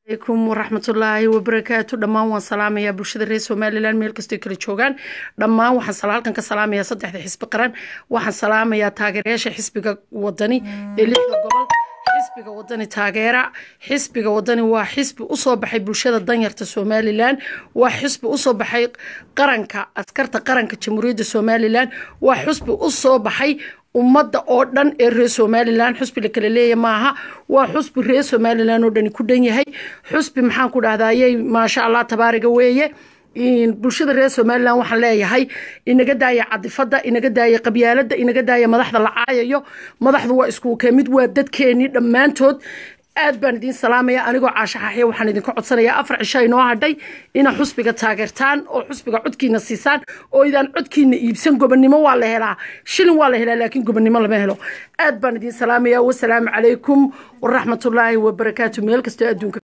alaykum waraxmatullaahi wabarakaatu dhammaan waan salaamayaa bulshada reer somalilan meel kastoo kala joogaan dhammaan waxaan halkan ka salaamayaa saddexda xisbi qaran waxaan salaamayaa taageerayaasha xisbiga wadani ee lixda gobol xisbiga wadani taageera xisbiga wadani waa xisbi usoo baxay bulshada danyarta somalilan waa xisbi usoo baxay qaranka askarta qaranka jamhuuriyadda somalilan waa xisbi usoo baxay ummadda oo dhan ee reer somalilan xusbi la kala leeya maaha waa xusbi reer somalilan oo dhani ku dhan yahay xusbi maxaan ku dhahdayey maasha allah tabaariga weeye bulshada reer somalilan waxaan leeyahay inaga daaya cadifada inaga daaya qabyaalada inaga daaya madaxda la caayayo madaxdu waa isku kamid waa dadkeenii dhammaantood aad baan idiin salaamaya anigoo caashaxaxya waxaan idinka codsanayaa afar cisho inoo hadhay inaa xusbiga taageertaan oo xusbiga codkiina siisaan oo idaan codkiina iibsan gobonnimo waa la helaa shilin waa la helaa laakiin gobonnimo lama helo aad baan idiin salaamaya wasalaamu calaykum waraxmatullaahi wabarakaatu meel kastoo adduunka